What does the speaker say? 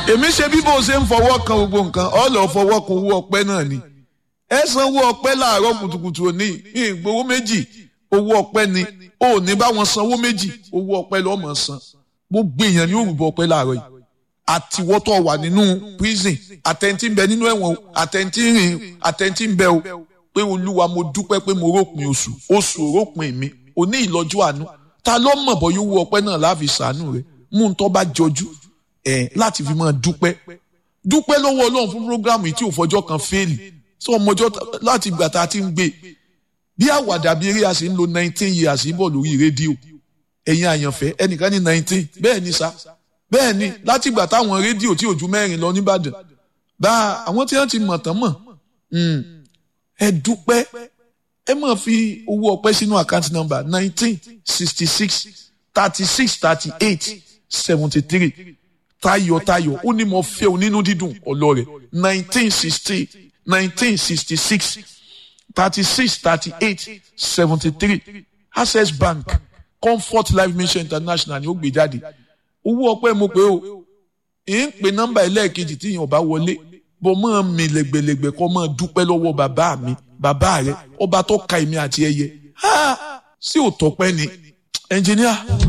èmi ṣe bí bó ṣe ń fọwọ́ kan gbogbo nǹkan ọ lọ fọwọ́ kan owó ọpẹ́ náà ni ẹ san owó ọpẹ́ láàárọ̀ kùtùkùtù òní ìgbowó méjì owó ọpẹ́ ni ò ní bá wọn san owó méjì owó ọpẹ́ lọ́ọ́ mọ̀ san gbogbo èèyàn ní òrùbọ ọpẹ́ láàárọ̀ yìí àtiwọ́tọ̀ wà nínú prison àtẹ̀ntì ń bẹ nínú ẹ̀wọ̀n àtẹ̀ntì ń rìn àtẹ̀ntì ń bẹ o pé olúwa mo dúpẹ́ pé mo rópin oṣù oṣù rópin mi òní ìlọ́jú àánú ta ló mọ̀ bọ́ yóò wú ọpẹ́ náà láfi sàánú rẹ̀ mú un tó bá jọjú ẹ̀ láti fi máa dúpẹ́ dúpẹ́ lọ́wọ́ ọlọ́run fún programu yìí tí ò fọjọ́ kan fẹ́ẹ̀lì sọ ọmọjọ́ láti gbà tá a ti ń gbé bí àwàdà bí eré a sì ń lo nineteen years bọ̀ lórí rédíò ẹ̀yin àyànfẹ́ ẹnìkan ní nineteen bẹ́ẹ̀ ni sa bẹ́ẹ̀ ni láti gbà táwọn rédíò tí ò ju mẹ́rin lọ nìbàdàn bá àwọn tí wọ́n ti mọ̀ tán mọ̀ ẹ dúpẹ́ ẹ máa fi owó ọpẹ́ sínú àkáǹtì nọ́mbà nineteen sixty six thirty six thirty eight seventy three tayọ̀tayọ̀ ó ní mo fẹ́ onínú dídùn ọlọ́rẹ̀ nineteen sixty nineteen sixty six thirty six thirty eight seventy three access bank comfort life mission international ni ó gbé jáde owó ọpẹ́ mo pé o ì ń pe nọ́mbà ẹlẹ́ẹ̀kejì tí yẹn ò bá wọlé bọ́ mọ́ mi lẹ́gbẹ̀lẹ́gbẹ̀ kọ́ mọ́ dúpẹ́ lọ́wọ́ bàbá mi bàbá rẹ ọba tó ka èmi àti ẹyẹ sí òtọ́pẹ́ ni ẹnjìníà.